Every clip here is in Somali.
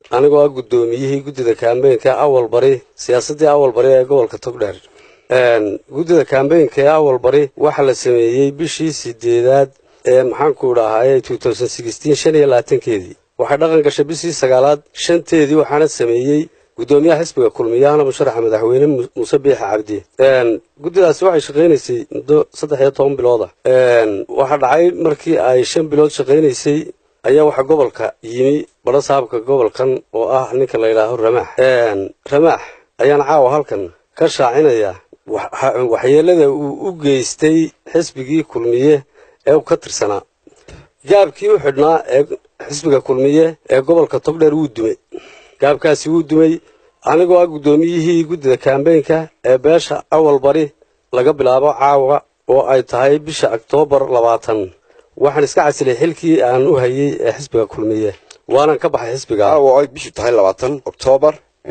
anigoo ah guddoomiyihii guddida kaambeynka awal bari siyaasaddii awal bari ee gobolka togdheer guddida kaambeynka ee awal bari waxaa la sameeyey bishii sideedaad ee maxaanku idhaahaye shan iyo labaatankeedii waxay dhaqan gashay bishii sagaalaad shanteedii waxaana sameeyey guddoomiyaha xisbiga kulmiyahana musharaxa madaxweyne muuse biixa cabdi guddidaasi waxay shaqaynaysay muddo saddex iyo toban bilooda waxaa dhacay markii ay shan bilood shaqaynaysay ayaa waxaa gobolka yimi badho saabka gobolkan oo ah ninka la yidhaaho ramaax ramaax ayaan caawa halkan ka shaacinaya waxyeelada uu u geystay xisbigii kulmiye ee ka tirsanaa gaabkii u xidhnaa ee xisbiga kulmiye ee gobolka togdheer wuu dumay gaabkaasi wuu dumay anigoo ah guddoomiyihii guddida kaambeynka ee beesha awal bari laga bilaabo caawa oo ay tahay bisha oktoobar labaatan waxaan iska casilay xilkii aan u hayey ee xisbiga kulmiye waanan ka baxay xisbiga caawa ay bishu tahay labaatan oktoobar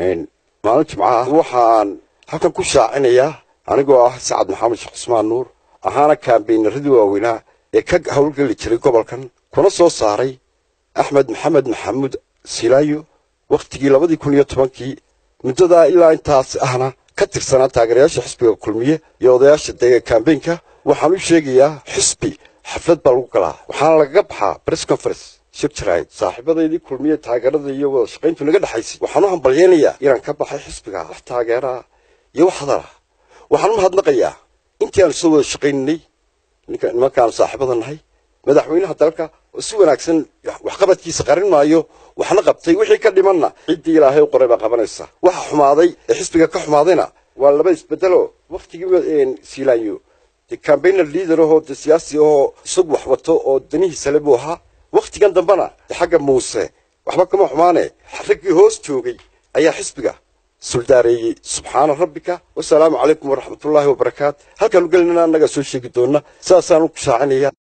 maalin jimcaha waxaan halkan ku shaacinayaa anigoo ah sacad maxamed sheekh cusmaan nuur ahaana kaambeynaradii waaweynaa ee ka howlgeli jiray gobolkan kuna soo saaray axmed maxamed maxamuud silaayo wakhtigii labadii kun iyo tobankii muddadaa ilaa intaas ahna ka tirsanaa taageerayaasha xisbiga kulmiye iyo odayaasha dega kaambeynka waxaan u sheegayaa xisbi xaflad baa lagu galaa waxaana lagaga baxaa bress conference shir jaraa'id saaxiibadaydii kulmiye taageerada iyo wada shaqayntu naga dhexaysay waxaan u hambalyaynayaa inaan ka baxay xisbiga wax taageeraa iyo wax hadala waxaan u mahadnaqayaa intii aan isla wada shaqayninay nimankaan saaxiibada nahay madaxweynaha dalka oo si wanaagsan waxqabadkiisa qarin maayo waxna qabtay wixii ka dhimanna ciddii ilaahay u qoray baa qabanaysa waxa xumaaday ee xisbiga ka xumaadayna waa laba isbedelo wakhtigii siilaanyo dee cambainer leader ahoo dee siyaasi ahoo isagu wax wato oo danihiisa le buu ahaa wakhtigan dambena dee xagga muuse waxba kama xumaane raggii hoos joogay ayaa xisbiga suldaareeyey subxaana rabbika wasalaamu calaykum waraxmatullaahi wabarakaat halkaanu gelinana annagaa soo sheegi doonna saasaan u shaacinaya